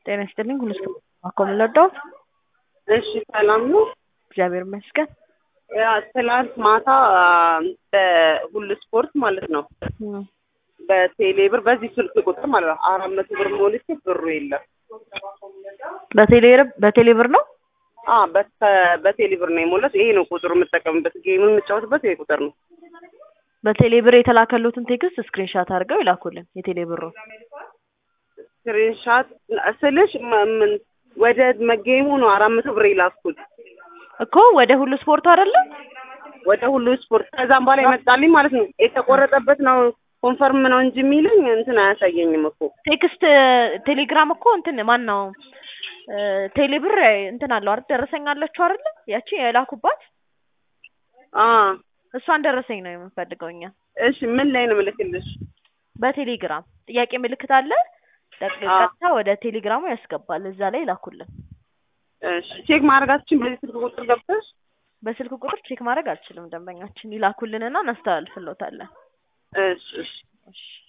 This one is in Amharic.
ጤና ይስጥልኝ ሁሉ ስፖርት ማኮ የምንወደው እሺ ሰላም ነው። እግዚአብሔር ይመስገን። ያ ትላንት ማታ በሁሉ ስፖርት ማለት ነው በቴሌ ብር በዚህ ስልክ ቁጥር ማለት ነው አራት መቶ ብር ሞልቼ ብሩ የለም። በቴሌ በቴሌ ብር ነው አ በቴሌ ብር ነው የሞላት። ይሄ ነው ቁጥሩ የምጠቀምበት ጌም የምጫወትበት ይሄ ቁጥር ነው። በቴሌ ብር የተላከሉትን ቴክስት ስክሪንሻት አድርገው ይላኩልን። የቴሌ ብሩ ስክሪንሻት ስልሽ ም- ምን ወደ መጌሙ ነው አራት መቶ ብር የላኩት እኮ ወደ ሁሉ ስፖርት አይደለም ወደ ሁሉ ስፖርት። ከዛም በኋላ ይመጣልኝ ማለት ነው የተቆረጠበት ነው ኮንፈርም ነው እንጂ የሚለኝ እንትን አያሳየኝም እኮ ቴክስት ቴሌግራም እኮ እንትን ማን ነው ቴሌ ብር እንትን አለው አይደል? ደረሰኝ አለችው አይደል? ያቺ የላኩባት አ እሷን ደረሰኝ ነው የምንፈልገው እኛ። እሺ ምን ላይ ነው ምልክልሽ? በቴሌግራም ጥያቄ ምልክት አለ። ጠቅ- አዎ። ቀጥታ ወደ ቴሌግራሙ ያስገባል። እዛ ላይ ላኩልን። እሺ ቼክ ማድረጋችን በዚህ ስልክ ቁጥር ገብተሽ በስልክ ቁጥር ቼክ ማድረግ አልችልም። ደንበኛችን ይላኩልንና እናስተላልፍሎታለን። እሺ እሺ እሺ